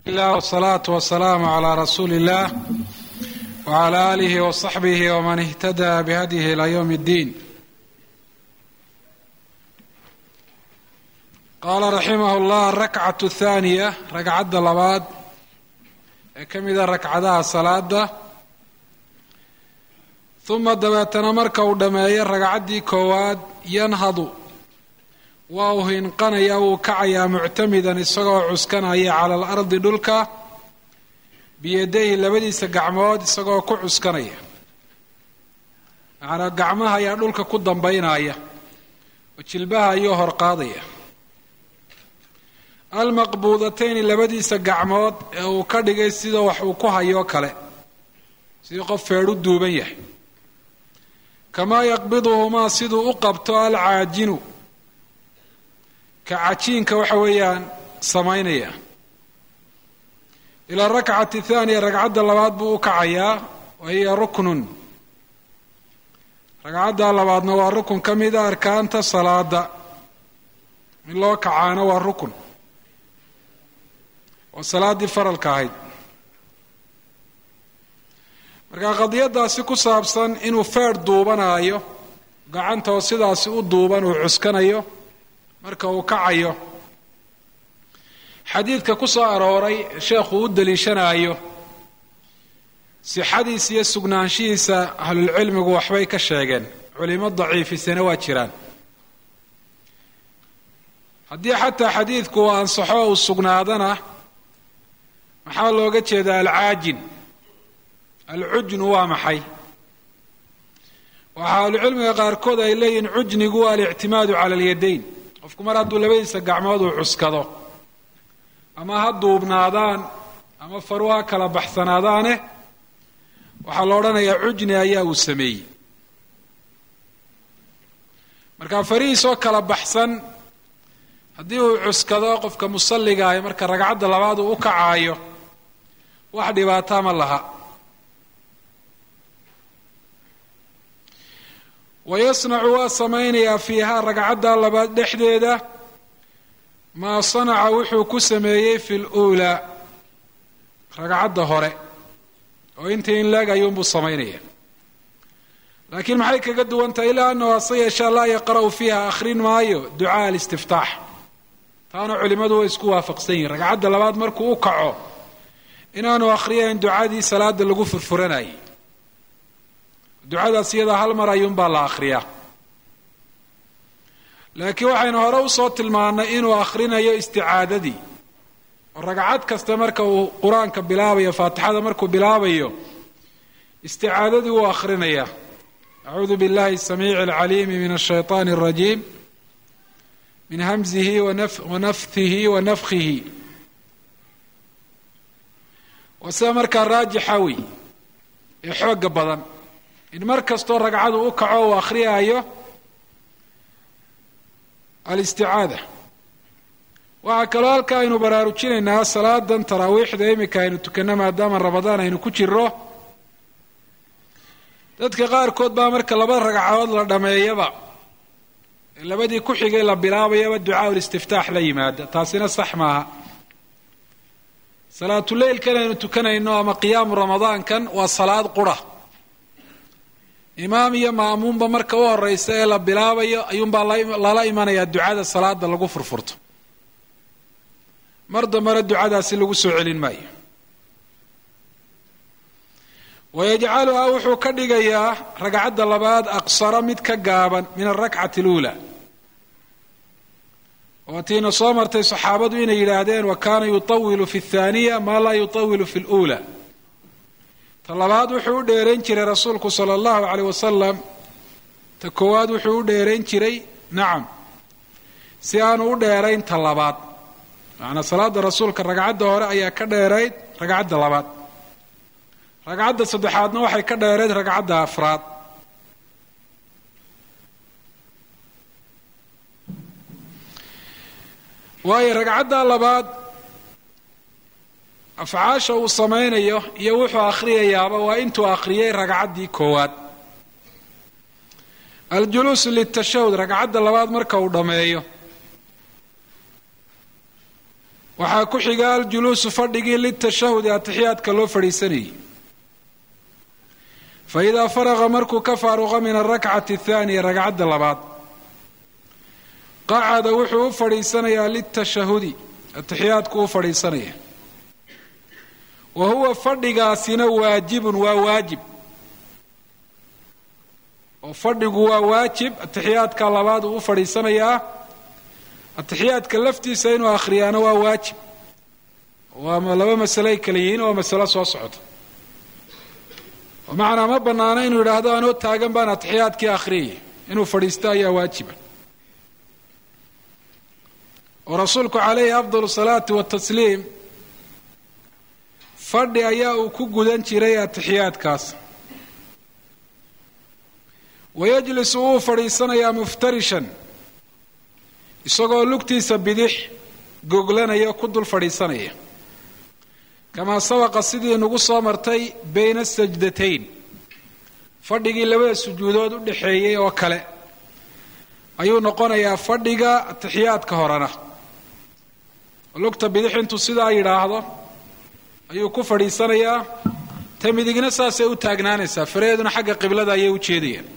lah wsalaatu wasalaamu calaa rasuuli illaah wcala aalihi wasaxbihi waman ihtadaa bihadyihi ilaa yowm اddiin qaala raximah llah arakcat thaaniya ragcadda labaad ee ka mida ragcadaha salaada uma dabeetana marka uu dhammeeyo ragcaddii koowaad yanhadu waa uu hinqanaya wuu kacayaa muctamidan isagoo cuskanaya cala alardi dhulka biyadayhi labadiisa gacmood isagoo ku cuskanaya macnaa gacmaha ayaa dhulka ku dambaynaya oo jilbaha ayuu horqaadaya almaqbuudatayni labadiisa gacmood ee uu ka dhigay sida wax uu ku hayoo kale sidii qof feedh u duuban yahay kamaa yaqbiduhumaa siduu u qabto alcaajinu ka cajiinka waxa weeyaan samaynaya ilaa rakcati thaaniya ragcadda labaad buu u kacayaa wa hiya ruknun ragcadda labaadna waa rukun ka mida arkaanta salaada in loo kacaana waa rukun oo salaaddii faralka ahayd marka qadiyadaasi ku saabsan inuu feedh duubanaayo gacanta oo sidaasi u duuban uu cuskanayo marka uu kacayo xadiidka ku soo arooray sheekhu u daliishanaayo sixadiisa iyo sugnaanshihiisa ahlulcilmigu waxbay ka sheegeen culimo daciifisana waa jiraan haddii xataa xadiidku uu ansaxo uu sugnaadana maxaa looga jeedaa alcaajin alcujnu waa maxay waxaa ahlucilmiga qaarkood ay leeyihin cujnigu waa alictimaadu cala alyadayn qofku mar hadduu labadiisa gacmood uu cuskado ama ha duubnaadaan ama faru ha kala baxsanaadaane waxaa la odhanayaa cujni ayaa uu sameeyey marka farihiisoo kala baxsan haddii uu cuskado qofka musalligaayo marka ragcadda labaad uu u kacaayo wax dhibaataa ma laha wayasnacu waa samaynayaa fiihaa ragcadda labaad dhexdeeda maa sanaca wuxuu ku sameeyey fi luulaa ragcadda hore oo intii in leeg ayuunbuu samaynaya laakiin maxay kaga duwan tahay ilaa annahu hase yeeshaa laa yaqra'u fiiha akhrin maayo ducaa alistiftaax taana culimmadu way isku waafaqsan yihin ragcadda labaad markuu u kaco inaanu akhriyayn ducadii salaada lagu furfuranayay ducadaas iyadaa hal mar ayuunbaa la akhriyaa laakiin waxaynu hore usoo tilmaannay inuu akhrinayo isticaadadii oo ragcad kasta marka uu qur-aanka bilaabayo faatixada markuu bilaabayo isticaadadii wuu akhrinayaa acuudu biاllahi الsamiici اlcaliimi min الshayطan الrajiim min hamzihi wanafhihi wanafkihi waa sida markaa raajixa wey ee xooga badan in mar kastoo ragcadu u kaco uu akhriyaayo alisticaada waxaa kaloo halka aynu baraarujinaynaa salaadan taraawiixda imika aynu tukanno maadaama ramadaan aynu ku jiro dadka qaarkood baa marka laba ragcadood la dhameeyaba ee labadii ku xigay la bilaabayaba ducaa ulistiftaax la yimaada taasina sax maaha salaatuleylkan aynu tukanayno ama qiyaamu ramadaankan waa salaad qura imaam iyo ma'muumba marka u horeysa ee la bilaabayo ayuunbaa lala imanayaa ducada salaada lagu furfurto mar dambena ducadaasi lagu soo celin maayo wayajcaluhaa wuxuu ka dhigayaa ragcadda labaad aqsara mid ka gaaban min alrakcati اluulaa waatiina soo martay saxaabadu inay yidhaahdeen wa kaana yutawilu fi اthaaniya maa laa yutawilu fi اluulaa ta labaad wuxuu u dheerayn jiray rasuulku sala allahu caleyh wasalam ta koowaad wuxuu u dheerayn jiray nacam si aanu u dheerayn ta labaad macanaa salaada rasuulka ragcadda hore ayaa ka dheerayd ragcadda labaad ragcadda saddexaadna waxay ka dheerayd ragcadda afraad waayo ragcadda labaad afcaasha uu samaynayo iyo wuxuu akhriyayaaba waa intuu akhriyay ragcaddii koowaad aljuluusu litashahud ragcadda labaad marka uu dhammeeyo waxaa ku xiga aljuluusu fadhigii litashahudi atixiyaadka loo fadhiisanayay fa idaa faraqa markuu ka faaruqa min alrakcati athaaniya ragcadda labaad qacada wuxuu u fadhiisanayaa litashahudi atixiyaadku u fadhiisanaya wa huwa fadhigaasina waajibun waa waajib oo fadhigu waa waajib atixiyaadka labaad uu u fadhiisanayaa atixiyaadka laftiisa inuu akhriyaana waa waajib waa laba masaley kala yihiin oo masalo soo socota oo macnaa ma bannaano inuu yidhaahdo anoo taagan baan atixiyaadkii akhriyaya inuu fadhiisto ayaa waajiba oo rasuulku calayhi afdal salaati watasliim fadhi ayaa uu ku gudan jiray atixiyaadkaas wayajlisu wuu fadhiisanayaa muftarishan isagoo lugtiisa bidix goglanaya ku dul fadhiisanaya kamaa sabaqa sidii nagu soo martay bayna sajdatayn fadhigii labada sujuudood u dhexeeyey oo kale ayuu noqonayaa fadhiga atixiyaadka horena lugta bidix intuu sidaa yidhaahdo ayuu ku fadhiisanayaa ta midigna saasay u taagnaanaysaa faraheeduna xagga qiblada ayay u jeedayaan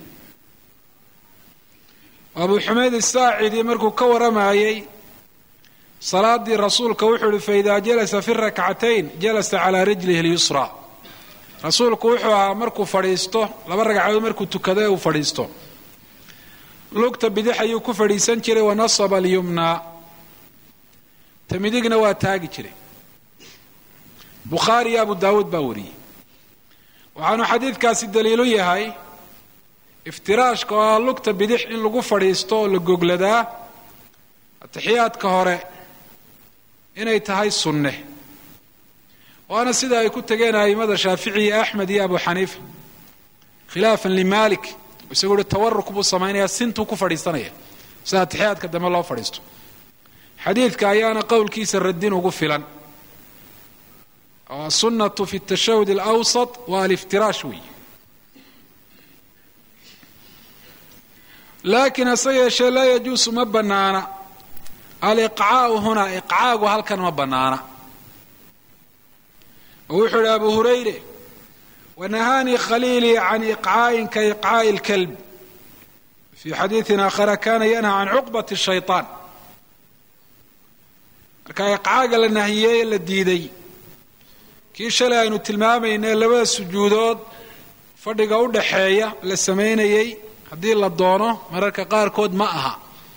abuu xumeyd isaacidi markuu ka waramayey salaadii rasuulka wuxuu ihi faidaa jalasa fi rakcatayn jalasa calaa rijlihi lyusra rasuulku wuxuu ahaa markuu fadhiisto laba ragcadood markuu tukado ee uu fadhiisto lugta bidix ayuu ku fadhiisan jiray wanasaba alyumnaa ta midigna waa taagi jiray bukhaari iyo abu daawuud baa wariyey waxaanu xadiidkaasi daliilu yahay iftiraashka oo ah lugta bidix in lagu fadhiisto oo la gogladaa atixiyaadka hore inay tahay sunne waana sida ay ku tegeen a'immada shaafici iyo axmed iyo abu xaniifa khilaafan limaalik isagu uhi tawaruk buu samaynayaa sintuu ku fadhiisanaya sida atixiyaadka dambe loo fadhiisto xadiidka ayaana qowlkiisa radin ugu filan oo asunnatu fi tashahud alawsat waa aliftiraash weeye laakiin hase yeeshee laa yajuusu ma bannaana aliqcaau hunaa iqcaagu halkan ma bannaana oo wuxuu idhi abu hurayre wanahaanii khaliilii can iqcaa'in ka iqcaa'i اlkalb fii xadiiثin aakhara kana yanha can cuqbati shayطaan marka iqcaaga la nahiyey ee la diiday kii shalay aynu tilmaamayna labada sujuudood fadhiga u dhaxeeya la samaynayey haddii la doono mararka qaarkood ma aha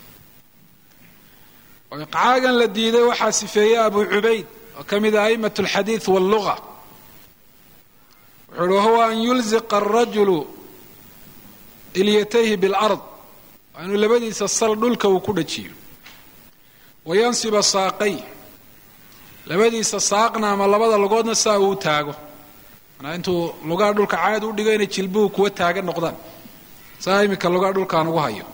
oo iqcaagan la diiday waxaa sifeeyey abu cubayd oo ka mid ah a'imat alxadiid walluga wuxuu uhi wahuwa an yulziqa arajulu ilyatayhi bilard waa inuu labadiisa sal dhulka uu ku dhajiyo wayansiba saaqay labadiisa saaqna ama labada lugoodna saa uu taago manaa intuu lugaha dhulka caad u dhigo inay jilbuhu kuwa taagan noqdaan saa iminka lugaha dhulkaan ugu hayo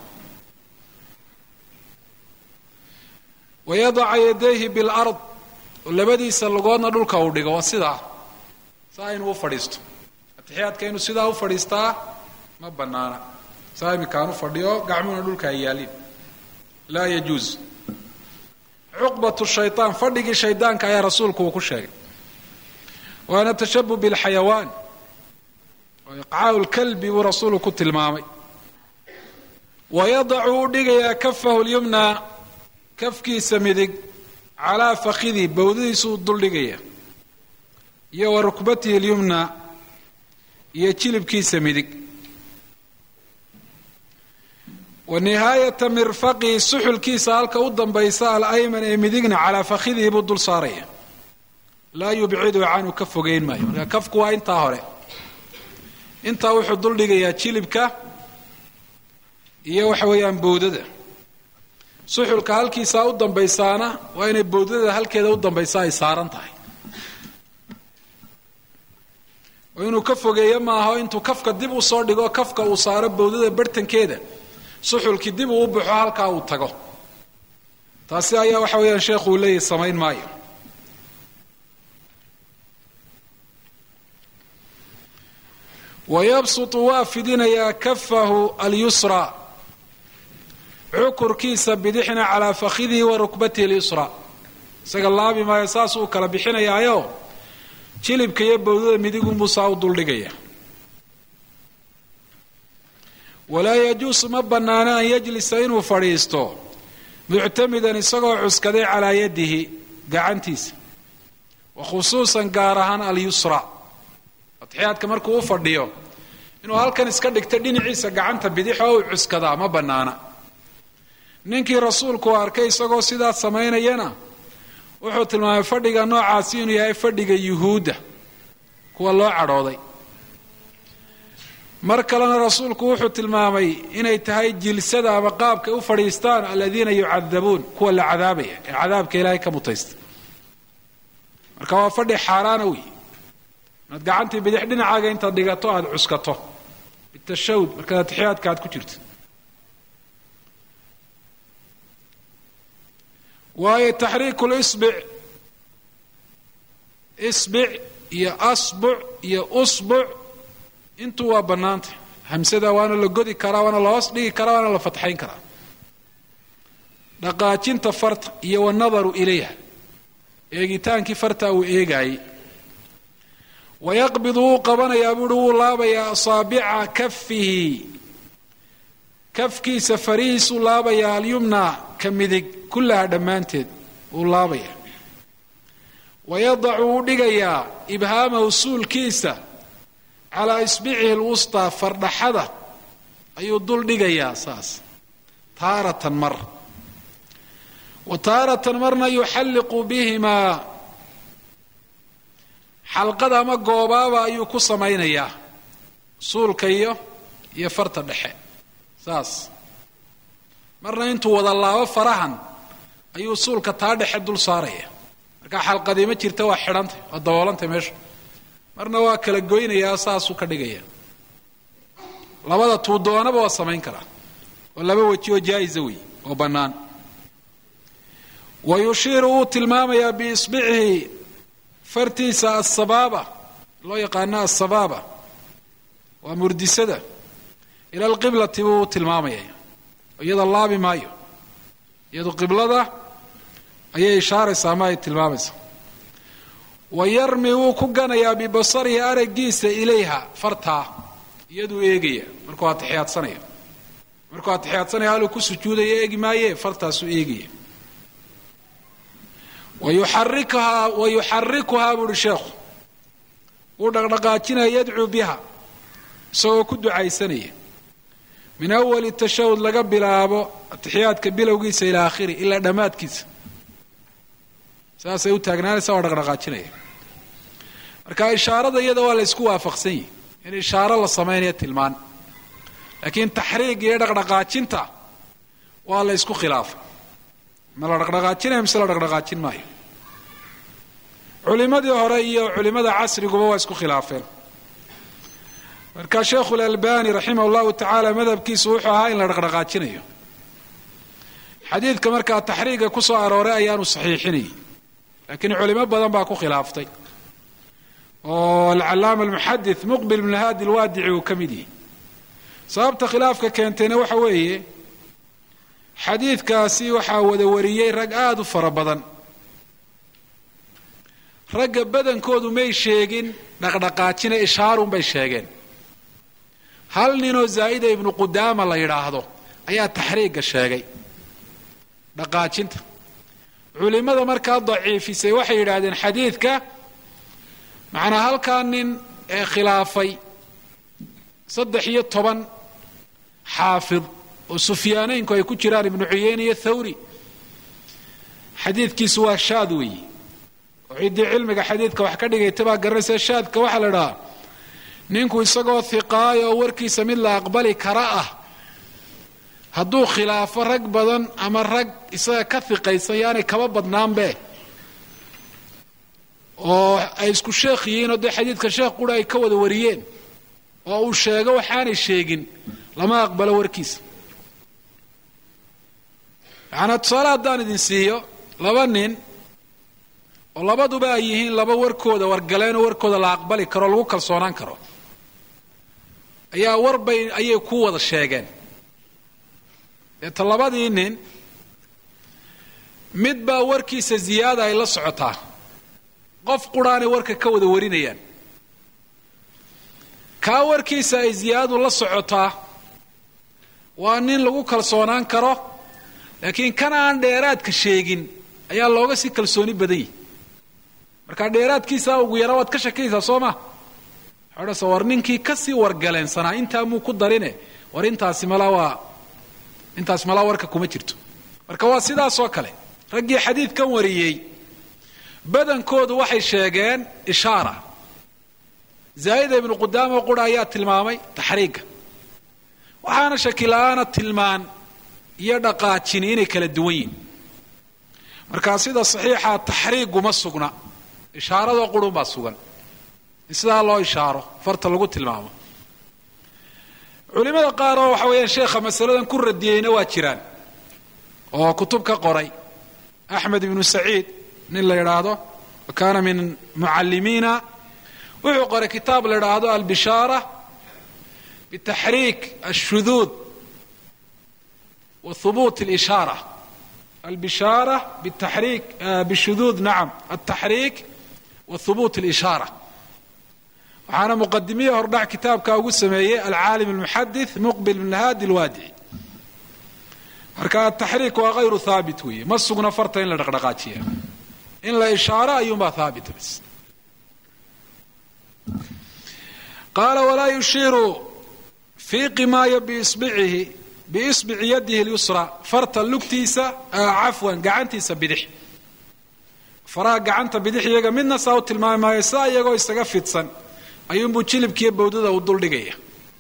wayadaca yadayhi bilard oo labadiisa lugoodna dhulka uu dhigo waa sidaa saa inuu u fadhiisto atixiyaadka inuu sidaa u fadhiistaa ma bannaana saa iminkaan u fadhiyo gacmuhuna dhulka ay yaaliin laa yajuuz cuqbat shayطaan fadhigii shaydaanka ayaa rasuulku uu ku sheegay waana tashabuh bilxayawaan oo iqcaau lkalbi buu rasuulku ku tilmaamay wayadacu u dhigayaa kafahu lyumnaa kafkiisa midig calaa fakidii bawdadiisu u duldhigaya iyo wa rukbatihi اlyumna iyo jilibkiisa midig wa nihaayata mirfaqihi suxulkiisa halka u dambaysa alayman ee midigna calaa fakhidihi buu dul saaraya laa yubcidu canhu ka fogeyn maayo marka kafku waa intaa hore intaa wuxuu duldhigayaa jilibka iyo waxa weeyaan bowdada suxulka halkiisaa u dambaysaana waa inay bowdada halkeeda u dambaysa ay saaran tahay oo inuu ka fogeeyo maaho intuu kafka dib u soo dhigo kafka uu saaro bowdada bartankeeda suxulkii dib uu u baxo halkaa uu tago taasi ayaa waxa weeyaan sheekhu uu leeyahy samayn maayo wayabsutu waa fidinayaa kafahu alyusra cukurkiisa bidixna calaa fakhidihi wa rukbatihi اlyusra isaga laabi maayo saasuu kala bixinayaayo jilibka iyo bawdada midigunbuu saa u duldhigaya walaa yajuusu ma bannaano an yajlisa inuu fadhiisto muctamidan isagoo cuskaday calaa yadihi gacantiisa wa khusuusan gaar ahaan alyusra atixyaadka markuu u fadhiyo inuu halkan iska dhigto dhinaciisa gacanta bidix oo uu cuskadaa ma bannaana ninkii rasuulku arkay isagoo sidaas samaynayana wuxuu tilmaamay fadhiga noocaasi inuu yahay fadhiga yuhuudda kuwa loo cadhooday mar kalena rasuulku wuxuu tilmaamay inay tahay jilsada ama qaabkay u fadhiistaan aladiina yucadabuun kuwa la cadaabaya ee cadaabka ilaahay ka mutaysta marka waa fadhi xaaraana wey inaad gacantii bidix dhinacaaga intaad dhigato aada cuskato bitashawd markaad atixiyaadka aad ku jirto waayo taxriiku lisbic isbic iyo asbuc iyo usbuc intuu waa bannaanta hamsada waana la godi karaa waana la hoos dhigi karaa waana la fatxayn karaa dhaqaajinta farta iyo wanadaru ilayha eegitaankii farta uu eegaayey wayaqbidu wuu qabanayaa buuhi wuu laabayaa asaabica kafihi kafkiisa farihiisuu laabayaa alyumna ka midig kullaha dhammaanteed wuu laabayaa wayadacu wuu dhigayaa ibhaamahu suulkiisa calaa isbicihi lwustaa fardhaxada ayuu dul dhigayaa saas taaratan mar wa taaratan marna yuxalliqu bihimaa xalqada ama goobaaba ayuu ku samaynayaa suulka iyo iyo farta dhexe saas marna intuu wada laabo farahan ayuu suulka taa dhexe dul saaraya markaa xalqadii ma jirta waa xidhantay waa daboolantay meesha marna waa kala goynayaa saasuu ka dhigaya labada tuu doonaba waa samayn karaa oo laba weji oo jaa-isa wey oo bannaan wa yushiiru wuu tilmaamayaa biisbicihi fartiisa asabaaba loo yaqaano asabaaba waa murdisada ila alqiblati buu tilmaamaya iyada laabi maayo iyadu qiblada ayay ishaaraysaa ama ay tilmaamaysaa wa yarmi wuu ku ganayaa bibasarihi araggiisa ilayha fartaa iyaduu eegaya markuu atixiyaadsanayo markuu atixiyaadsanayo haluu ku sujuudaya eegi maaye fartaasuu eegaya wayuxarikuhaa wayuxarikuhaa buuhi sheekhu wuu dhaqdhaqaajinaya yadcuu biha isagoo ku ducaysanaya min awali tashahud laga bilaabo atixiyaadka bilowgiisa ilaa akhiri ilaa dhammaadkiisa saasay u taagnaanaysa waa dhaqdhaqaajinaya marka ishaarada iyada waa la ysku waafaqsan yihi in ishaaro la samaynayo tilmaan laakiin taxriig iyo dhaqdhaqaajinta waa la ysku khilaafay ma la dhaqdhaqaajinaya mise la dhaqdhaqaajin maayo culimadii hore iyo culimada casriguba waa isku khilaafeen marka sheekhu lalbani raximah llahu tacaala madhabkiisu wuxuu ahaa in la dhaqdhaqaajinayo xadiidka markaa taxriiga ku soo arooray ayaanu saxiixinayay laakiin culimo badan baa ku khilaaftay oo alcalaama almuxadith muqbil bn haadi lwaadici uu ka mid yahay sababta khilaafka keentayna waxa weeye xadiidkaasi waxaa wada wariyey rag aada u fara badan ragga badankoodu may sheegin dhaqdhaqaajina ishaarun bay sheegeen hal ninoo zaa'ida ibnu qudaama la yidhaahdo ayaa taxriigga sheegay dhaqaajinta culimada markaa daciifisay waxay yidhaahdeen xadiidka macnaa halkaa nin ee khilaafay saddex iyo toban xaafid oo sufyaaneynku ay ku jiraan ibnu cuyeyne iyo thawri xadiidkiisu waa shaad weeye oo ciddii cilmiga xadiidka wax ka dhigayta baa garanaysa shaadka waxaa la idhahaa ninku isagoo hiqaayo oo warkiisa mid la aqbali kara ah hadduu khilaafo rag badan ama rag isaga ka hiqaysan yaanay kaba badnaanbe oo ay isku sheekh yihiin oo dee xadiidka sheekh qura ay ka wada wariyeen oo uu sheego waxaanay sheegin lama aqbalo warkiisa macanaa tusaale haddaan idin siiyo laba nin oo labaduba ay yihiin laba warkooda wargaleenoo warkooda la aqbali karo o lagu kalsoonaan karo ayaa warbay ayay ku wada sheegeen deeta labadii nin mid baa warkiisa ziyaada ay la socotaa qof quraanay warka ka wada warinayaan kaa warkiisa ay ziyaadadu la socotaa waa nin lagu kalsoonaan karo laakiin kan aan dheeraadka sheegin ayaa looga si kalsooni badan yihi markaa dheeraadkiisa ugu yara waad ka shakaysaa soo ma odhasa war ninkii kasii wargaleensanaa intaa muu ku darine war intaasi malaa waa intaasi malaa warka kuma jirto marka waa sidaasoo kale raggii xadiidkan wariyey badankoodu waxay sheegeen ishaara zaa'ida ibnu qudaamo qura ayaa tilmaamay taxriigga waxaana shakila-aana tilmaan iyo dhaqaajini inay kala duwan yihin markaa sida saxiixa taxriiguma sugna ishaaradoo qurun baa sugan in sidaa loo ishaaro farta lagu tilmaamo culimada qaar oo waxa weeyaan sheekha masaladan ku radiyeyna waa jiraan oo kutub ka qoray axmed ibnu saciid nin la yidhaahdo wa kaana min mucallimiina wuxuu qoray kitaab la yidhaahdo albishaara bitaxriik ashuduud wa hubuut اlishaara albishaara bitaxriik bishuduud nacam altaxriik wa hubuut اlishaara waxaana muqadimiya hordhac kitaabka ugu sameeyey alcaalim almuxadith muqbil bn haadi alwaadici marka ataxriik waa hayru haabit weeye ma sugna farta in la dhaqdhaqaajiya in la ishaaro ayuunbaa haabita bas qaala walaa yushiiru fii qimaaya biisbicihi biisbici yadihi lyusra farta lugtiisa cafwan gacantiisa bidix faraha gacanta bidix iyaga midna saa u tilmaami maayo saa iyagoo isaga fidsan ayuunbuu jilibkiiyo bawdada u duldhigaya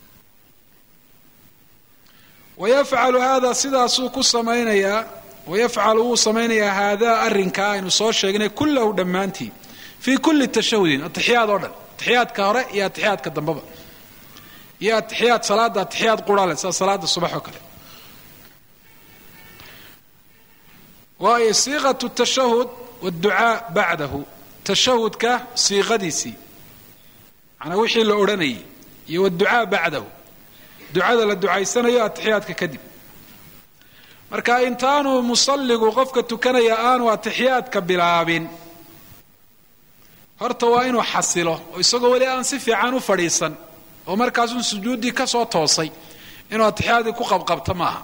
wayafcalu hada sidaasuu ku samaynayaa wayafcalu wuu samaynayaa haadaa arrinkaa aynu soo sheegnay kullahu dhammaantii fii kulli tashahudin atixiyaad oo dhan atixiyaadka hore iyo atixiyaadka dambaba iyo atixiyaad salaada atixiyaad qurale sida salaada subax oo kale waayo siiqatu tashahud wاdducaa bacdahu tashahudka siiqadiisii manaa wixii la odhanayay iyo wاdducaa bacdahu ducada la ducaysanayo atixiyaadka kadib marka intaanu musalligu qofka tukanaya aanu atixiyaadka bilaabin horta waa inuu xasilo oo isagoo weli aan si fiican u fadhiisan oo markaasun sujuuddii ka soo toosay inuu atixiyaadii ku qabqabto maaha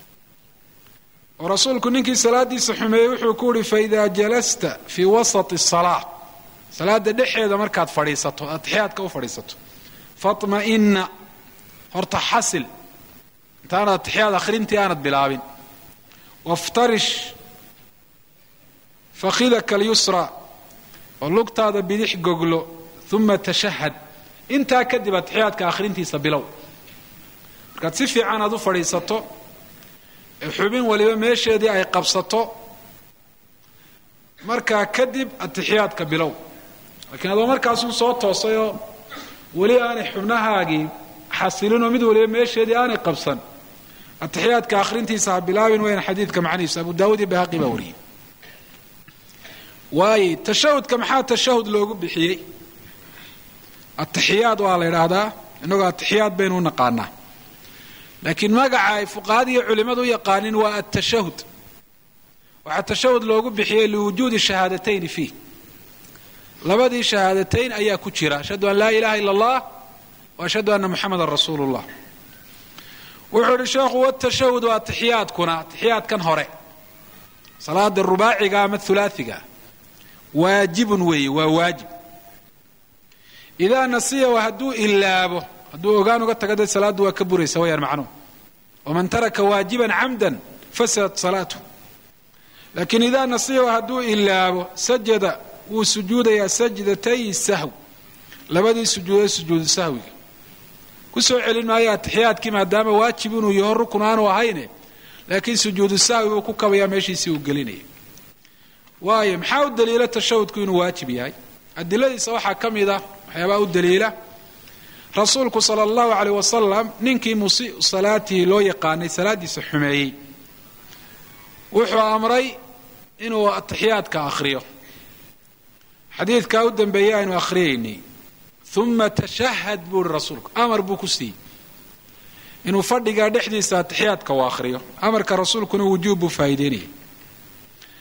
oo rasuulku ninkii salaadiisa xumeeyey wuxuu ku uhi faida jalasta fii wasati الsalaa salaada dhexeeda markaad fadhiisato atixiyaadka u fadhiisato faطma'ina horta xasil intaanad atixiyaad akhrintii aanad bilaabin waftarish fakhidaka alyusra oo lugtaada bidix goglo uma tashahad intaa kadib atixiyaadka akhrintiisa bilow markaad si fiican aad u fadhiisato ee xubin waliba meesheedii ay qabsato markaa kadib atixiyaadka bilow laakiin adoo markaasun soo toosayoo weli aanay xubnahaagii xasilinoo mid waliba meesheedii aanay qabsan atixiyaadka akhrintiisa ha bilaabin wayna xadiidka macnihiisa abu daawud iyo bahaqi baa wariyey waaye tashahudka maxaa tashahud loogu bixiyey atixiyaad waa la yidhaahdaa innagoo atixiyaad baynu u naqaanaa laakiin magaca ay fuqahada iyo culimmadu u yaqaanin waa atashahud waxaa tashahud loogu bixiyey liwujuudi shahaadatayni fiih labadii shahaadatayn ayaa ku jira ashhadu an laa ilaha ila allah wa ashhadu anna muxamadan rasuulu llah wuxuu ihi sheekhu watashahud waa atixiyaadkuna atixiyaadkan hore salaada rubaaciga ama hulaaiga waajibun weeye waa waajib idaa nasiyahu hadduu ilaabo hadduu ogaan uga taga dee salaaddu waa ka buraysa wayaan macnuhu waman taraka waajiban camdan fasadat salaatuh laakiin idaa nasiyahu hadduu ilaabo sajada wuu sujuudayaa sajdatay sahw labadii sujuudood sujuudu sahwiga ku soo celin maayo atixiyaadkii maadaama waajib inuu yaho rukun aanu ahayne laakiin sujuudu sahwi buu ku kabayaa meeshiisii uu gelinaya waayo maxaa u daliila tashahudku inuu waajib yahay adiladiisa waxaa ka mid ah waxyaabaa u daliila rasuulku sala allahu caleyh wasalam ninkii musii'u salaatihi loo yaqaanay salaaddiisa xumeeyey wuxuu amray inuu atixiyaadka akhriyo xadiidkaa u dambeeyey aynu akhriyaynay uma tashahad buu ihi rasuulku amar buu ku siiyey inuu fadhigaa dhexdiisa atixiyaadka uu akhriyo amarka rasuulkuna wujuub buu faa'iideynayay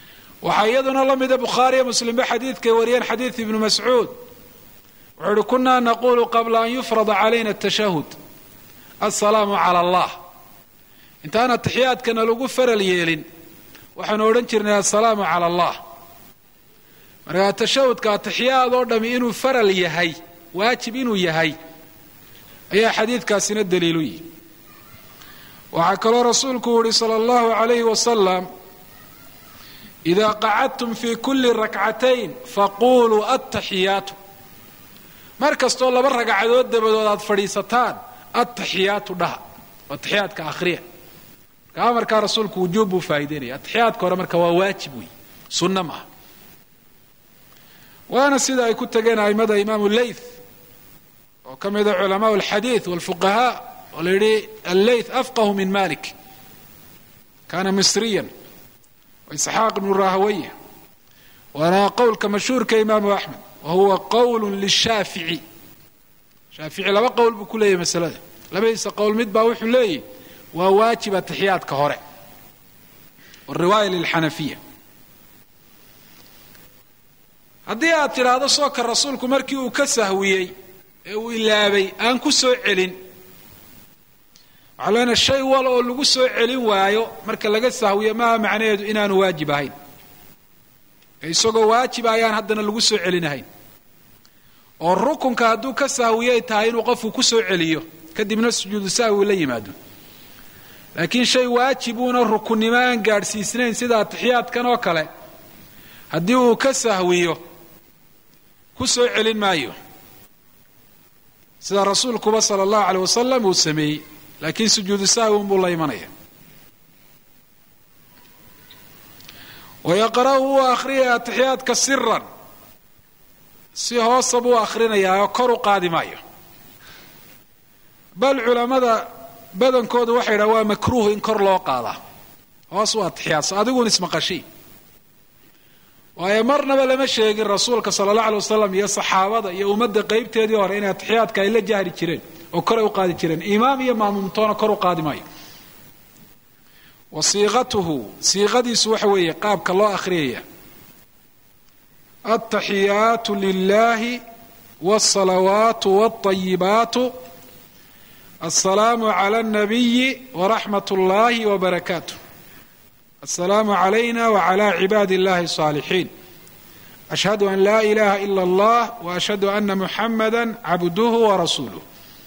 waxaa iyaduna la mida bukhaariyo muslimba xadiidkay wariyeen xadiid ibnu mascuud wuxuu uhi kunaa naqulu qabla an yufrada calayna atashahud assalaamu cala allah intaan atixiyaadkana lagu faral yeelin waxaanu odhan jirnay assalaamu cala allah markaa tashahudka atixiyaad oo dhami inuu faral yahay waajib inuu yahay ayaa xadiidkaasina daliilu yihi waxaa kaloo rasuulku yihi sala allahu calayhi wasalam ida qacadtum fi kuli rakcatayn faquluu attaxiyaatu mar kastoo laba ragcadood dabadood aad fadhiisataan attaxiyaatu dhaha atixiyaadka akhriya marka amarkaa rasuulku wujuub buu faa'ideynaya atixiyaadka hore marka waa waajib wey sunna maaha waana sida ay ku tageen aimada imaamu leyth oo ka mida culamaa alxadiid walfuqahaa oo la yidhi alleyth afqahu min malik kana misriyan isxaaq ibnu rahawaya waana qowlka mashhuurka imaamu axmed wa huwa qowl lishaafici shaafici laba qowl buu ku leeyahy masalada labadiisa qowl mid baa wuxuu leeyahy waa waajib atixiyaadka hore wariwaaya lilxanafiya haddii aad tidhaahdo sooka rasuulku markii uu ka sahwiyey ee uu ilaabay aan ku soo celin waxaa leenahay shay wal oo lagu soo celin waayo marka laga sahwiyo maaha macnaheedu inaanu waajib ahayn ee isagoo waajib ayaan haddana lagu soo celinahayn oo rukunka hadduu ka sahwiyay tahay inuu qofku ku soo celiyo kadibna sujuudu sahwi la yimaado laakiin shay waajibuuna rukunnimo aan gaadhsiisnayn sida atixiyaadkan oo kale haddii uu ka sahwiyo ku soo celin maayo sida rasuulkuba sala allahu aleyh wasalam uu sameeyey laakiin sujuudu sahwi unbuu la imanaya wayaqra'u wuu akhriyaya atixiyaadka siran si hoosa buu akhrinayaa oo kor u qaadi maayo bal culammada badankoodu waxay yidhaha waa makruuh in kor loo qaadaa hoos u atixiyaadso adiguun ismaqashii waayo marnaba lama sheegin rasuulka sala allah alay wasalam iyo saxaabada iyo ummadda qaybteedii hore inay atixiyaadka ay la jahri jireen oo koray u qaadi jireen imaam iyo maamumtoona kor u qaadi maayo wa siiqatuhu siiqadiisu waxa weeye qaabka loo akhriyaya altaxiyaatu lilahi wاlsalawaatu wاlطayibaatu aلsalaamu clى الnabiyi wraxmat اllahi wbarakaatu aلsalaamu عlayna wعlى cibaadi اllahi الصاalixiin ashhadu an la ilaha ila اllah وashhadu ana muxamada cabduhu warasuuluh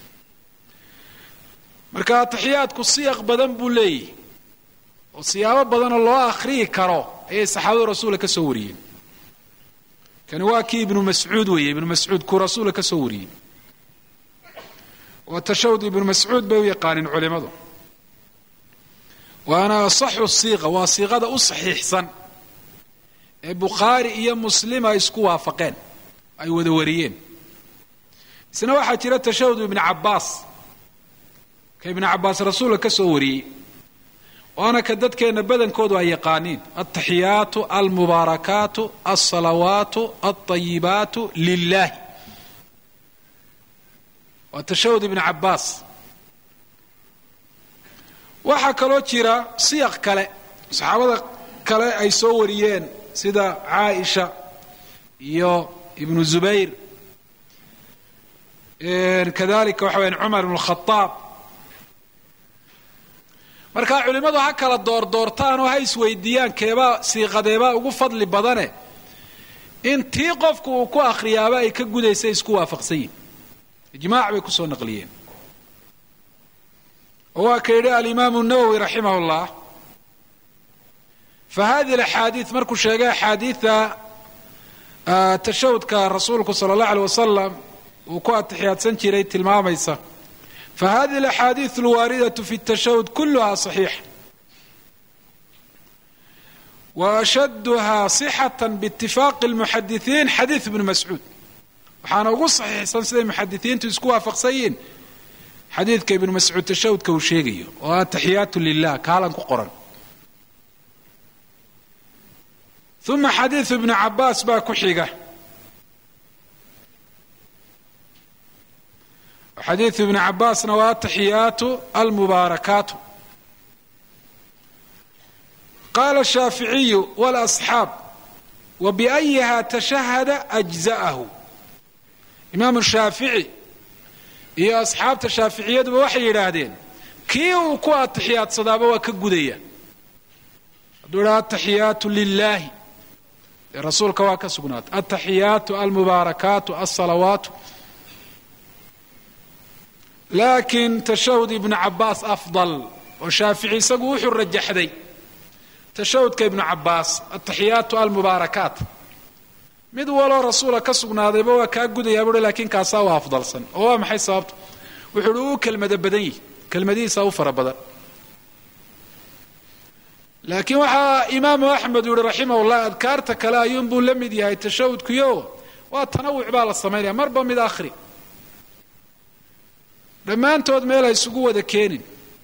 marka atixiyaadku siyaq badan buu leeyahy oo siyaabo badanoo loo akhriyi karo ayay saxaabadu rasuula ka soo wariyeen kani waa kii ibnu mascuud weeye ibnu mascuud kuu rasuula ka soo wariyey waa tashahud ibnu mascuud bay u yaqaaneen culimadu waana asaxu siiqa waa siiqada u saxiixsan ee bukhaari iyo muslim ay isku waafaqeen ay wada wariyeen isna waxaa jira tashahud ibnu cabbaas ka ibnu cabbaas rasuulka ka soo wariyey waana ka dadkeenna badankoodu ay yaqaaniin altaxiyaatu almubaarakaatu alsalawaatu alطayibaatu lilahi waa tashahud ibnu cabbaas waxaa kaloo jira siyaq kale saxaabada kale ay soo wariyeen sida caaisha iyo ibnu zubayr kadalika waxa wayaan cumar ibnu khadaab markaa culimmadu ha kala doordoortaan oo ha isweydiiyaan keebaa siiqadeebaa ugu fadli badane in tii qofku uu ku akhriyaaba ay ka gudaysay isku waafaqsan yihin ijmaac bay kusoo naqliyeen oo waa ka yidhi alimaamu nawowi raximah اllah fa hadihi alaxaadiid markuu sheegay axaadiida tashahudka rasuulku sala اllah alيh wasalam uu ku atixiyaadsan jiray tilmaamaysa fahadihi alaxaadiid alwaaridatu fi اtashahud kuluha صaxiixa waashaduha صixaة biitifaaqi اlmuxadisiin xadiid ibnu mascuud waxaana ugu saxiixsan siday muxadisiintu isku waafaqsan yihiin xadiidka ibnu mascuud tashahudka uu sheegayo oo ataxiyaatu lilah kaalan ku qoran uma xadiidu ibnu cabaas baa ku xiga xadiidu ibni cabaasna waa ataxiyaatu almubaarakaatu qaala shaaficiyu walasxaab wa biayiha tashahada ajza'ahu imaamu shaafici iyo asxaabta shaaficiyaduba waxay yidhaahdeen kii uu ku atixiyaadsadaaba waa ka gudaya hadduu idhaha ataxiyaatu lilaahi dee rasuulka waa ka sugnaatay altaxiyaatu almubaarakaatu alsalawaatu laakiin tashahud ibnu cabaas afdal oo shaafici isagu wuxuu rajaxday tashahudka ibnu cabaas ataxiyaatu almubaarakaat mid waloo rasuula ka sugnaadayba waa kaa gudayaa buui laakiin kaasaa waa afdalsan oo waa maxay sababta wuxuu uhi uu kelmada badan yihi kelmadihiisa u fara badan laakiin waxaa imaamu axmed yihi raximah llah adkaarta kale ayuunbuu la mid yahay tashahudkuyo waa tanawuc baa la samaynaya marba mid akhri dhammaantood meel ha isugu wada keenin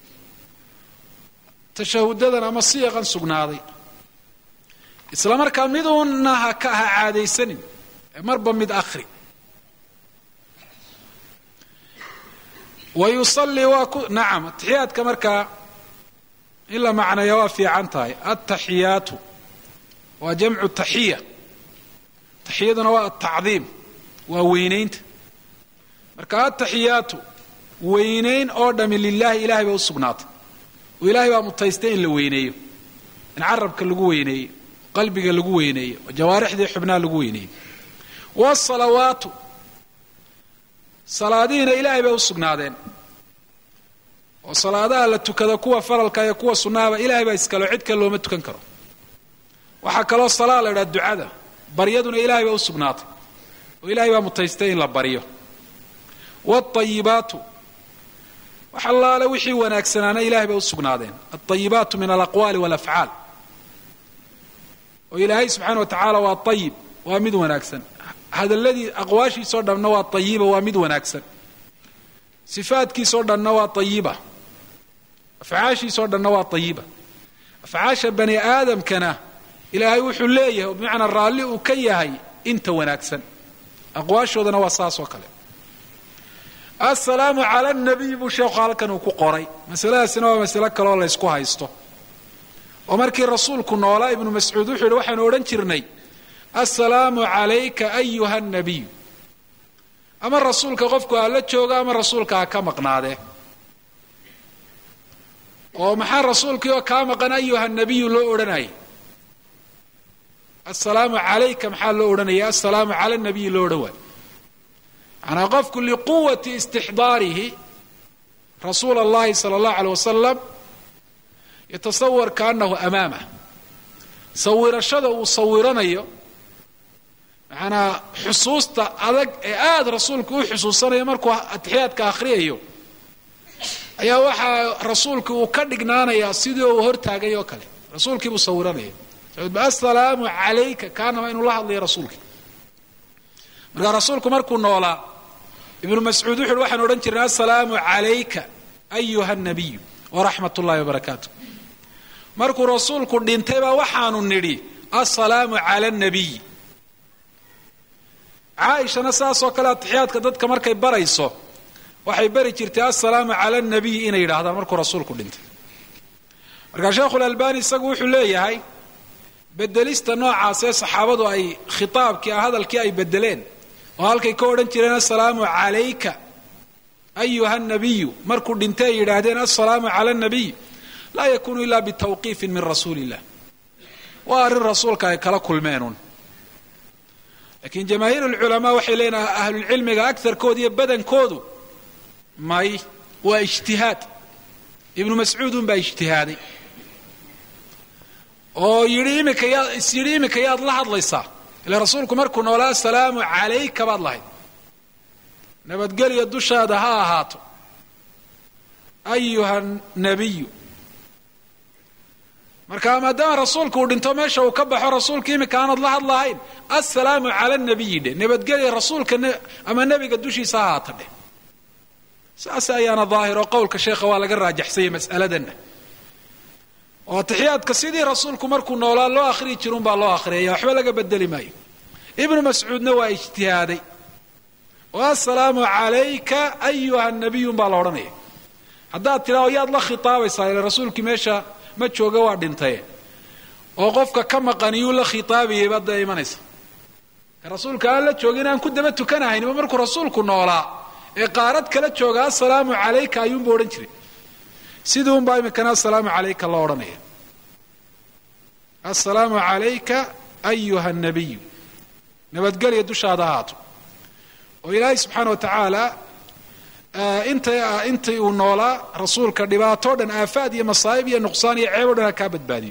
tashahudadan ama siyaqan sugnaaday isla markaa miduuna ha ka ha caadaysanin ee marba mid akhri wa yusallii waa ku nacam atixiyaadka markaa in la macnaya waa fiican tahay altaxiyaatu waa jamcu taxiya taxiyaduna waa altacdiim waa weynaynta marka altaxiyaatu weynayn oo dhami lilaahi ilahay bay u sugnaatay oo ilahay baa mutaystay in la weyneeyo in carabka lagu weyneeyo qalbiga lagu weyneeyo oo jawaarixdii xubnaha lagu weyneeyo wasalawaatu salaadihiina ilaahay bay u sugnaadeen oo salaadaha la tukada kuwa faralka iyo kuwa sunnahaba ilahay baa iskalo cid kale looma tukan karo waxaa kaloo salaa la idhaha ducada baryaduna ilahay baa u sugnaatay oo ilahay baa mutaystay in la baryo wاayibaatu wax allaale wixii wanaagsanaana ilahay bay u sugnaadeen alطayibaatu min alaqwaali wاlafcaal oo ilaahay subxaana wa tacaala waa ayib waa mid wanaagsan hadaladii aqwaashiisoo dhanna waa ayiba waa mid wanaagsan sifaadkiisoo dhanna waa ayiba afcaashiisoo dhanna waa ayiba afcaasha bani aadamkana ilaahay wuxuu leeyahay oo bimacnaa raalli uu ka yahay inta wanaagsan aqwaashoodana waa saas oo kale assalaamu cala nabiy buu sheekhu halkan uu ku qoray masaladaasina waa masalo kaleoo laysku haysto oo markii rasuulku noolaa ibnu mascuud wuxuu yihi waxaanu odhan jirnay assalaamu calayka ayuha nabiy ama rasuulka qofku ha la jooga ama rasuulka ha ka maqnaadee oo maxaa rasuulkii oo kaa maqan ayuha nabiyu loo odhanayay assalaamu calayka maxaa loo odhanaya assalaamu cala nabiyi loo odhan waayo manaa qofku liquwati istixdaarihi rasuula اllahi salى اllahu alيه wasalam yatasawar kaanahu amaamah sawirashada uu sawiranayo macanaa xusuusta adag ee aada rasuulku u xusuusanayo markuu atixiyaadka akhriyayo ayaa waxaa rasuulki uu ka dhignaanayaa sidii uu hortaagay oo kale rasuulkii buu sawiranaya assalaamu calayka kaanama inuu la hadlayo rasuulkii markaa rasuulku markuu noolaa ibnu mascuud wuxu uhi waxaan odhan jirnay assalaamu calayka ayuha nabiyu waraxmat ullahi wabarakaatu markuu rasuulku dhintay baa waxaanu nidhi assalaamu cala nabiy caaishana saasoo kale atixiyaadka dadka markay barayso waxay bari jirtay assalaamu cala nabiy inay yidhaahdaan markuu rasuulku dhintay markaa sheekhulalbani isagu wuxuu leeyahay bedelista noocaasee saxaabadu ay khitaabkii hadalkii ay bedeleen oo halkay ka odhan jireen assalaamu calayka ayuha nabiyu markuu dhintay ay yidhaahdeen assalaamu cala nabiy laa yakunu ila bitawqiifin min rasuuli illah waa arrin rasuulka ay kala kulmeenun laakiin jamaahiir lculamaa waxay leeyihin ahlulcilmiga agarkooda iyo badankoodu may waa ijtihaad ibnu mascuud un baa ijtihaaday oo yidhi imika yaa is yidhi imika yaad la hadlaysaa ila rasuulku markuu noolaa assalaamu calayka baad lahayd nabadgelya dushaada ha ahaato ayuha nabiyu marka maadaama rasuulku uu dhinto meesha uu ka baxo rasuulka imika aanad la hadlahayn assalaamu cala nabiyi dheh nabadgelya rasuulka ama nebiga dushiisa ha ahaata dheh saas ayaana daahir oo qowlka sheekha waa laga raajaxsanya mas'aladanna oo atixiyaadka sidii rasuulku markuu noolaa loo akhriyi jirun baa loo akhriyaya waxba laga bedeli maayo ibnu mascuudna waa ijtihaaday oo assalaamu calayka ayuha nabiyun baa la odhanaya haddaad tidhaao yaad la khitaabaysaa ila rasuulkii meesha ma jooga waa dhintaye oo qofka ka maqaniyuu la khitaabayay baad dee imanaysa ka rasuulka aan la joogin aan ku daba tukanahaynba markuu rasuulku noolaa ee qaarad kala jooga assalaamu calayka ayuunba odhan jiray sidii unbaa iminkana assalaamu calayka loo odhanaya assalaamu calayka ayuha nabiyu nabadgelya dushaada ahaato oo ilaahay subxaana wa tacaala inta intii uu noolaa rasuulka dhibaatoo dhan aafaad iyo masaa'ib iyo nuqsaan iyo ceeb o dhan ha kaa badbaadiyo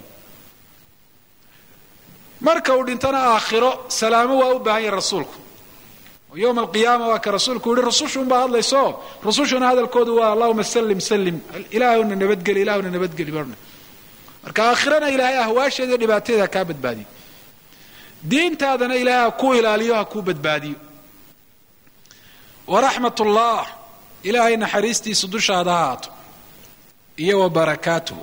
marka uu dhintana aakhiro salaamo waa u baahan yahay rasuulku oo yowma alqiyaama waa ka rasuulku yihi rusushu unbaa hadlayso rusushuna hadalkoodu waa allahuma sallim sallim ilaahuna nabadgeli ilahuna nabadgeli ba marka aakhirana ilaahay ahwaasheeda iyo dhibaateeda ha kaa badbaadiyo diintaadana ilaahay ha ku ilaaliyo ha kuu badbaadiyo waraxmat ullah ilaahay naxariistiisu dushaada ha haato iyo wa barakaatuhu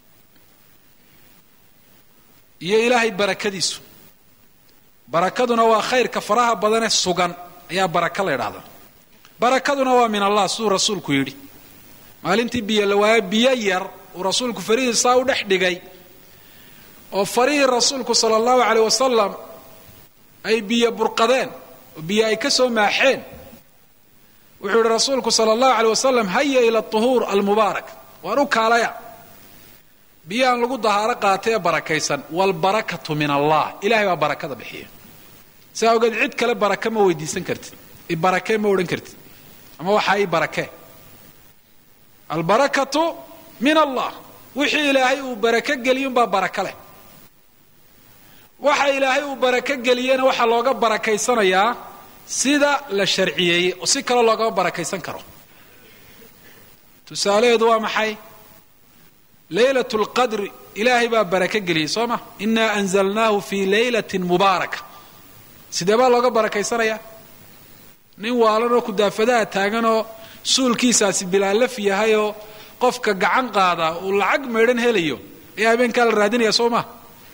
iyo ilaahay barakadiisu barakaduna waa khayrka faraha badane sugan ayaa baraka la ydhahdaa barakaduna waa min allah siduu rasuulku yidhi maalintii biyo la waayo biyo yar uu rasuulku farihiisaa u dhex dhigay oo farihii rasuulku sala allahu caleyh wasalam ay biyo burqadeen oo biyo ay ka soo maaxeen wuxuu yihi rasuulku sala allahu aleyh wasalam haya ila tuhuur almubaarak waan u kaalaya biyahan lagu dahaaro qaatay ee barakaysan waalbarakatu min allah ilahay baa barakada bixiya sidaa ogeed cid kale barake ma weydiisan kartid ibarakee ma odhan kartid ama waxaa ii barakee albarakatu min allah wixii ilaahay uu barake geliy unbaa baraka leh waxa ilaahay uu barake geliyena waxaa looga barakaysanayaa sida la sharciyeeyey oo si kaloo loogama barakaysan karo tusaalaheedu waa maxay laylat lqadri ilaahay baa barake geliyey soo ma inaa anzalnaahu fii laylatin mubaaraka sidee baa looga barakaysanayaa nin waalanoo kudaafadaha taaganoo suulkiisaasi bilaalaf yahayoo qofka gacan qaada uu lacag maydhan helayo ayaa habeenkaa la raadinaya soo ma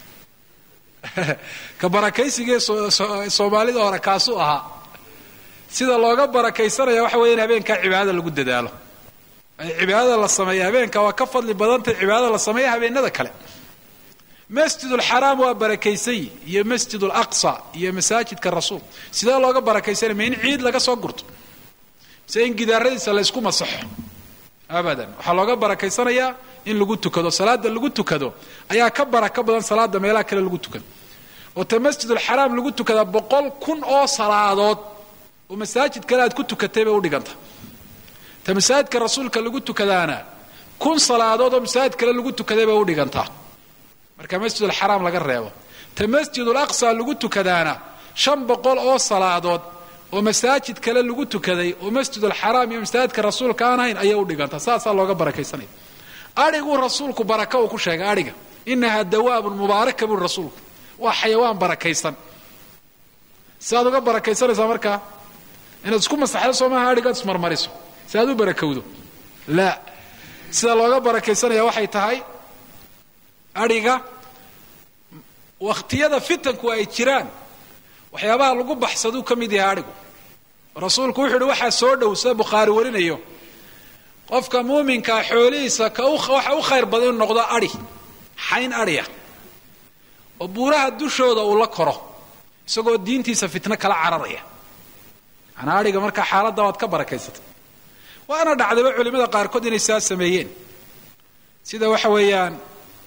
ka barakaysigee soomaalida hore kaasuu ahaa sida looga barakaysanaya waxa weya in habeenkaa cibaadada lagu dadaalo cibaadada la sameeya habeenka waa ka fadli badantay cibaadada la sameeya habeenada kale masjid lxaraam waa barakaysanyi iyo masjid laqsa iyo masaajidka rasuul sidee looga barakaysanaya ma in ciid laga soo gurto mise in gidaaradiisa laysku masaxo abadan waxaa looga barakaysanayaa in lagu tukado salaada lagu tukado ayaa ka baraka badan salaada meelaha kale lagu tukado oo ta masjidulxaraam lagu tukadaa boqol kun oo salaadood oo masaajid kale aad ku tukatay bay udhiganta ta masaajidka rasuulka lagu tukadaana kun salaadood oo masaajid kale lagu tukaday bay udhigantaa marka masjidulxaraam laga reebo ta masjidul aqsa lagu tukadaana shan boqol oo salaadood oo masaajid kale lagu tukaday oo masjidulxaraam iyo masaajidka rasuulka aan ahayn ayay udhigantaa saasaa looga barakaysanaya adhiguu rasuulku baraka uu ku sheegay adhiga inahaa dawaabun mubaaraka buuri rasuulku waa xayawaan barakaysan siaad uga barakaysanaysaa markaa inaad isku masaxdo soo maaha adhigaad ismarmariso si aad u barakowdo laa sida looga barakaysanaya waxay tahay adhiga wakhtiyada fitanku ay jiraan waxyaabaha lagu baxsaduu ka mid yahay adhigu rasuulku wuxuu uhi waxaa soo dhow sida bukhaari warinayo qofka muuminkaa xoolihiisa ka waxa u khayr badan inu noqdo adhi xayn adhiya oo buuraha dushooda uu la koro isagoo diintiisa fitno kala cararaya manaa adhiga markaa xaaladda waad ka barakaysatay waana dhacdayba culimada qaarkood inay saa sameeyeen sida waxa weeyaan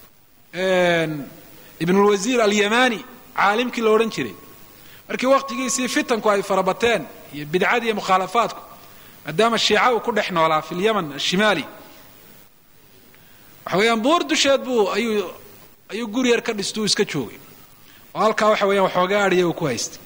ibnulwasiir alyamani caalimkii la odhan jiray markii waqtigiisii fitanku ay farabateen iyo bidcadii iyo mukhaalafaadku maadaama shiica uu ku dhex noolaa fi lyaman ashimaali waxa weeyaan buur dusheed buu ayuu ayuu guri yar ka dhistuu iska joogay oo halkaa waxa weeyaan waxoogaa adhiya uu ku haystay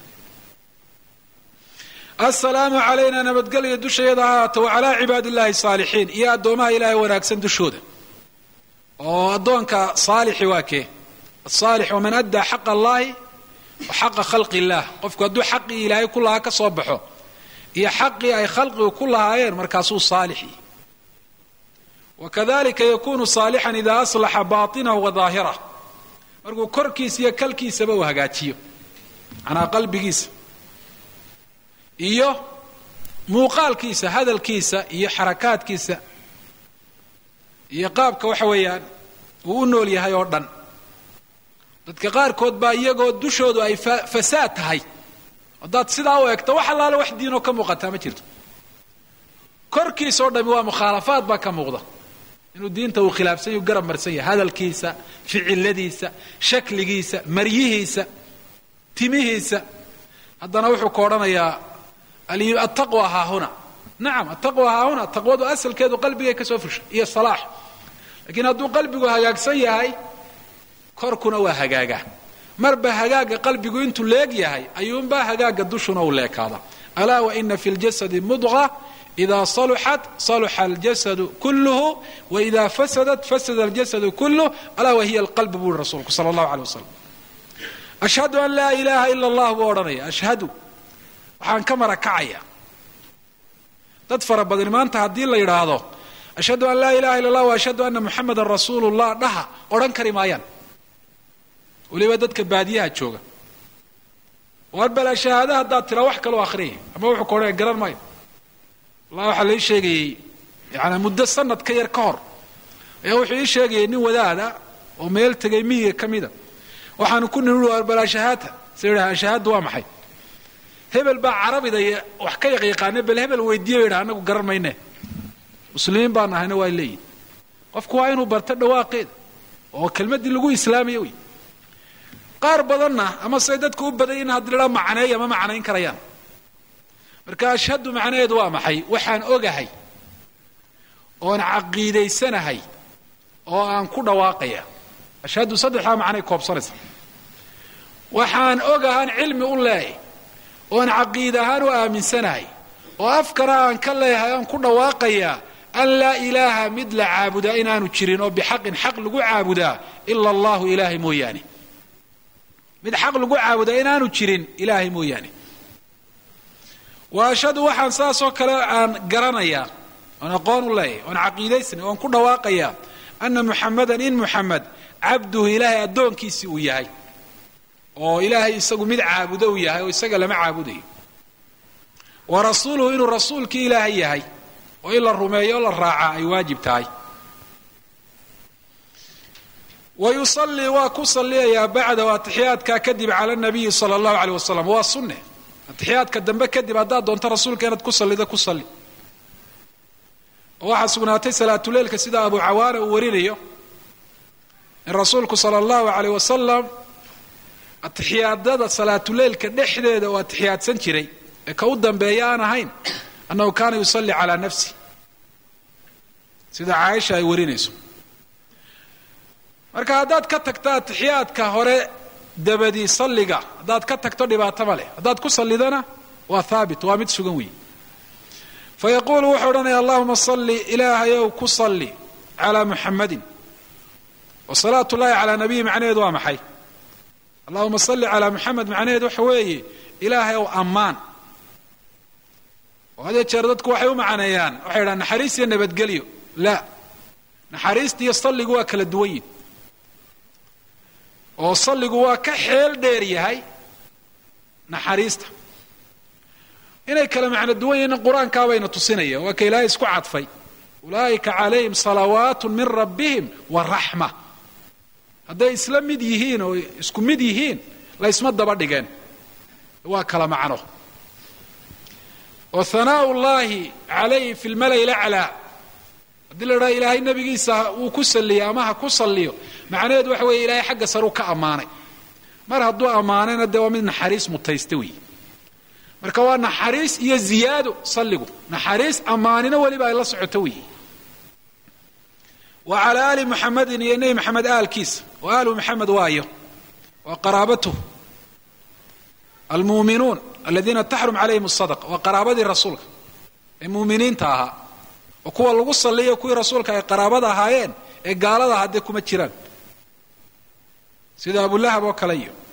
assalaamu calayna nabadgelya dushayada haata wa calaa cibaadi illahi saalixiin iyo addoomaha ilaahay wanaagsan dushooda oo addoonka saalixi waa kee asaalix waman addaa xaqa allahi wa xaqa khalqi illaah qofku hadduu xaqii ilaahay ku lahaa ka soo baxo iyo xaqii ay khalqigu ku lahaayeen markaasuu saalixi wakadalika yakunu saalixan idaa aslaxa baatinahu wa daahirah markuu korkiisa iyo kalkiisaba uu hagaajiyo manaa qalbigiisa iyo muuqaalkiisa hadalkiisa iyo xarakaadkiisa iyo qaabka waxa weeyaan uu u nool yahay oo dhan dadka qaarkood baa iyagoo dushoodu ay fasaad tahay haddaad sidaa u eegto wax allaale wax diinoo ka muuqataa ma jirto korkiisao dhami waa mukhaalafaad baa ka muuqda inuu diinta uu khilaafsan yahu garab marsan yahay hadalkiisa ficiladiisa shakligiisa maryihiisa timihiisa haddana wuxuu ka odhanayaa attaqwa haahuna nacam attaqwa haahuna taqwadu asalkeedu qalbigay ka soo fushay iyo salaax laakiin hadduu qalbigu hagaagsan yahay korkuna waa hagaaga marba hagaaga qalbigu intuu leeg yahay ayuunbaa hagaaga dushuna uu leekaada alaa waina fi ljasadi mudqa ida saluxat saluxa aljasadu kulluhu waida fasadat fasada aljasadu kulluh alaa wahiya alqalb buu i rasuulku sala allahu aley wasalam ashhadu an laa ilaaha ila allah buu odhanaya ashhadu waxaan ka marakacaya dad fara badan maanta haddii la yidhaahdo ashhadu an laa ilaha illa allah wa ashhadu ana muxamadan rasuulu llah dhaha odhan kari maayaan weliba dadka baadiyaha jooga war bala shahaada haddaad tira wax kaloo akhriyay ama wuxuu ka odhanaya garan maayo wallahi waxaa lai sheegayey yaani muddo sanad ka yar ka hor ayaa wuxuu ii sheegayay nin wadaada oo meel tegay miyiga ka mida waxaanu ku niri war balaa shahaata sa yidhaha shahaaddu waa maxay hebel baa carabida wax ka yaqyaqaane bal hebel weydiiye yidhaha anagu garan mayne muslimiin baan ahayna waa leeyihin qofku waa inuu barto dhawaaqeeda oo kelmaddii lagu islaamaya wey qaar badanna ama say dadku u badan yihin haddi ladhaa macneeya ma macnayn karayaan marka ashhadu macnaheedu waa maxay waxaan ogahay oon caqiidaysanahay oo aan ku dhawaaqaya ashhadu saddexdaa macnay koobsanaysa waxaan ogahaan cilmi u leeyahay oon caqiid ahaan u aaminsanahay oo afkana aan ka leeyahay oon ku dhawaaqayaa an laa ilaaha mid la caabudaa inaanu jirin oo bixaqin xaq lagu caabudaa ila allahu ilaahay mooyaane mid xaq lagu caabudaa inaanu jirin ilaahay mooyaane wa ashhadu waxaan saasoo kale aan garanayaa oon aqoon u leeyahay oon caqiidaysnay oon ku dhawaaqayaa ana muxamadan in muxamed cabduhu ilaahay addoonkiisii uu yahay oo ilaahay isagu mid caabudo uu yahay oo isaga lama caabudayo wa rasuuluhu inuu rasuulkii ilaahay yahay oo in la rumeeyo o la raacaa ay waajib tahay wa yusallii waa ku salliyayaa bacdahu atixiyaadkaa kadib cala nabiyi sala allahu aleyh wasalam waa sunne atixiyaadka dambe kadib haddaad doonto rasuulka inaad ku sallido ku salli oo waxaa sugnaatay salaatuleilka sida abu cawaana uu warinayo in rasuulku sala allahu aleyh wasalam atixiyaadada salaatuleilka dhexdeeda oo atixiyaadsan jiray ee ka u dambeeya aan ahayn annahu kaana yusalli calaa nafsi sida caaisha ay warinayso marka haddaad ka tagto atixiyaadka hore dabadii salliga haddaad ka tagto dhibaato ma leh haddaad ku sallidana waa haabit waa mid sugan weeye fa yaquulu wuxuu odhanaya allahuma salli ilaahayow ku salli calaa muxamadin wa salaatu llahi calaa nabiyi macnaheedu waa maxay allahuma salli calaa muxamed macnaheedu waxa weeye ilaahay ow ammaan oo hadee jeer dadku waxay u macaneeyaan waxay yidhahan naxariis iyo nabadgelyo la naxariista iyo salligu waa kala duwan yihin oo salligu waa ka xeel dheer yahay naxariista inay kala macno duwan yihiin qur-aankaabayna tusinaya waa ka ilaahay isku cadfay ulaa'ika calayhim salawaatu min rabbihim wa raxma hadday isla mid yihiin oo isku mid yihiin laysma daba dhigeen waa kala macno oo hanaau llahi calayhi fi lmalai laclaa haddii la idhaha ilaahay nebigiisa wuu ku salliyo ama ha ku salliyo macnaheedu waxa weeye ilaahay xagga saruu ka ammaanay mar hadduu ammaanayna dee waa mid naxariis mutaysta weeye marka waa naxariis iyo ziyaado salligu naxariis ammaanino weliba ay la socoto weeye wa calaa aali muxamedin iyo nebi maxamed aalkiisa oo aalu maxamed waayo waa qaraabatuhu almuuminuun aladiina taxrum calayhim asadaqa waa qaraabadii rasuulka ee muuminiinta ahaa oo kuwa lagu salliyo kuwii rasuulka ay qaraabada ahaayeen ee gaalada ahaa dee kuma jiraan sida abulahab oo kale iyo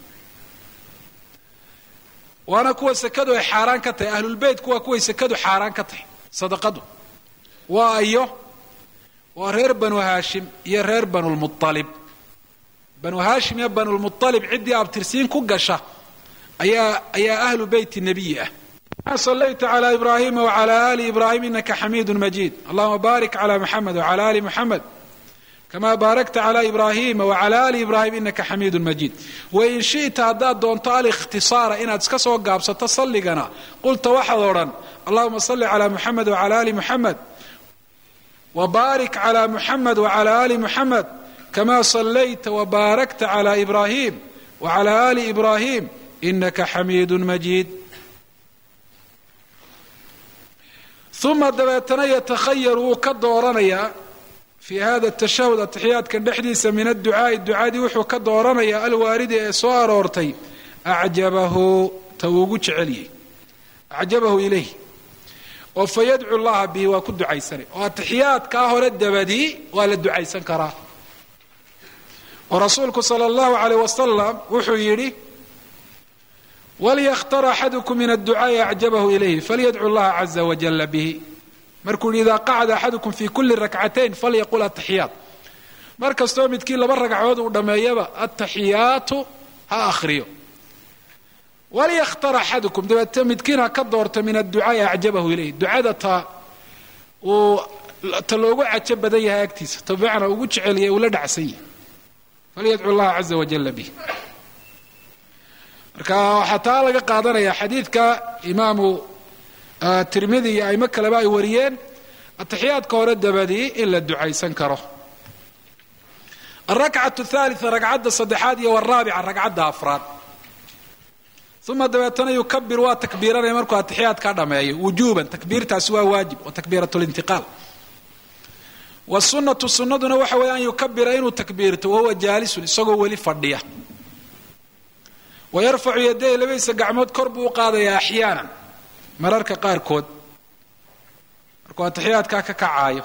waana kuwa sekadu ay xaaraan ka tahay ahlulbeytku waa kuway sekadu xaaraan ka tahay sadaqadu waa iyo waa reer banu haashim iyo reer banulmualib banu haashim iyo banulmualib ciddii abtirsiin ku gasha ayaa ayaa ahlu beyti nebiyi ah sallayta cala ibraahima wacala ali ibraahim inaka xamiidu majiid allahuma barik cala muxamed wacala ali muxamed kama baarakta cala ibrahima wacala ali ibrahim inaka xamiidu majiid wain shita haddaad doonto alikhtisaara inaad iska soo gaabsato salligana qulta waxaad odhan allahuma salli cala muxamed wacala ali muxamed wbaarik cla muxamed wcla ali muxamed kama sallayta wbaarakta cla ibrahim wcla ali ibrahim inaka xamiidu majiid uma dabeetana yatakhayaru wuu ka dooranayaa fi hada tashahud atixiyaadkan dhexdiisa min adducaai ducadii wuxuu ka dooranayaa alwaaridi ee soo aroortay acjabahu ta ugu jeceliyey acjabahu ilayh oo fa yadcu llaha bihi waa ku ducaysanay oo atixiyaadkaa hore dabadii waa la ducaysan karaa oo rasuulku sala allahu alayh wasalam wuxuu yidhi walykhtar axadukum min adducaai acjabahu ilayhi falyadcu llaha caza wajala bihi markuu yihi idaa qacda axadukum fi kuli rakcatayn falyaqul ataxiyaat mar kastoo midkii laba ragcadood uu dhammeeyaba ataxiyaatu ha akhriyo walykhtar axadukum dabeete midkiin ha ka doorto min adducaai acjabahu ilayh ducada ta uu ta loogu cajo badan yahay agtiisa ta bimacnaa ugu jeceliyay uu la dhacsan yahay falyadcu llaha caza wajala bih marka waxaa taa laga qaadanaya xadiidka imaamu tirmidi iyo aimo kaleba ay wariyeen atixiyaadka hore dabadii in la ducaysan karo alrakcatu thaalitha ragcadda saddexaad iyo waraabica ragcadda afraad uma dabeetana yukabir waa takbiiranaya markuu atixiyaadka dhameeyo wujuban takbiirtaasi waa waajib wa takbiirat lintiqaal wsunatu sunaduna waxa weeye an yukabira inuu takbiirto wahuwa jaalisun isagoo weli fadhiya wayarfacu yaday labadiisa gacmood kor buu u qaadayaa axyaanan mararka qaarkood markuu atixiyaadkaa ka kacaayo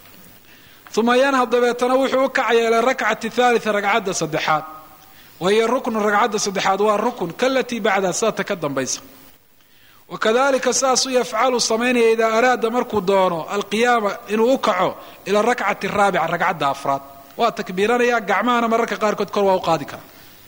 uma yanhad dabeetana wuxuu u kacaya ila rakcati thaalitha ragcadda saddexaad wahiyo ruknu ragcadda saddexaad waa rukun kalatii bacdaha sidata ka dambaysa wakadalika saasuu yafcalu samaynaya idaa araada markuu doono alqiyaama inuu u kaco ila rakcati raabica ragcadda afraad waa takbiiranaya gacmahana mararka qaarkood kor waa u qaadi kara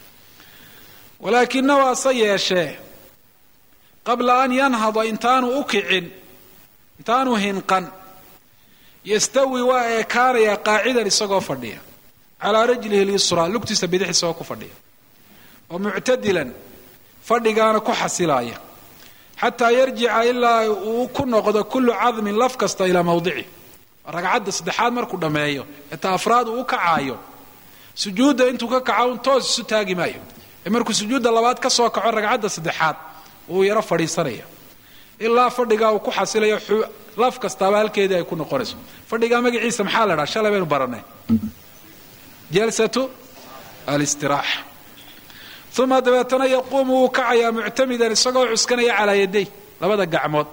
walaakinahu ase yeeshee qabla an yanhada intaanu u kicin intaanu hinqan yastawi waa eekaanaya qaacidan isagoo fadhiya calaa rajlihi lyusraa lugtiisa bidix isagoo ku fadhiya oo muctadilan fadhigaana ku xasilaaya xataa yarjica ilaa uu ku noqdo kullu cadmin laf kasta ilaa mawdici ragcadda saddexaad markuu dhammeeyo ee ta afraad uu u kacaayo sujuudda intuu ka kaco un toos isu taagi maayo ee markuu sujuudda labaad ka soo kaco ragcadda saddexaad uu yaro fadhiisanaya ilaa fadhigaa uu ku xasilayo laf kastaaba halkeedii ay ku noqonayso fadhigaa magaciisa maxaa la dhaha shalay baynu baranay jalsatu alistiraaxa uma dabeetana yaquumu wuu kacayaa muctamidan isagoo cuskanaya calaa yaday labada gacmood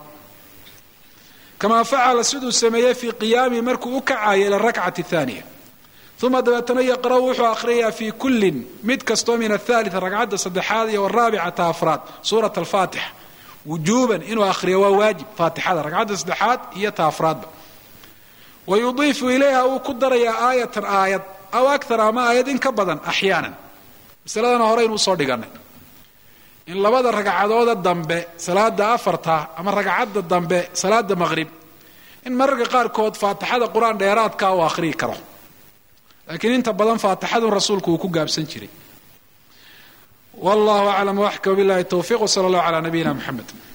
kamaa facala siduu sameeyey fii qiyaamihi markuu u kacayo ila rakcati aaniya uma dabeetana yaqra'u wuxuu akhriyayaa fii kullin mid kastoo min athaalia ragcadda saddexaad iyo araabicata afraad suurat alfaatixa wujuuban inuu akhriyo waa waajib faatixada ragcadda saddexaad iyo ta afraadba wa yudiifu ilayha wuu ku darayaa aayatan aayad aw akar ama aayad in ka badan axyaanan masaladana horeynu usoo dhiganay in labada ragcadooda dambe salaada afarta ama ragcadda dambe salaada maqrib in mararka qaarkood faatixada qur-aan dheeraadka uu akhriyi karo laakiin inta badan faatixadun rasuulku uu ku gaabsan jiray wallahu aclam waxka bilahi towfiq wsala allahu calaa nabiyina mxamed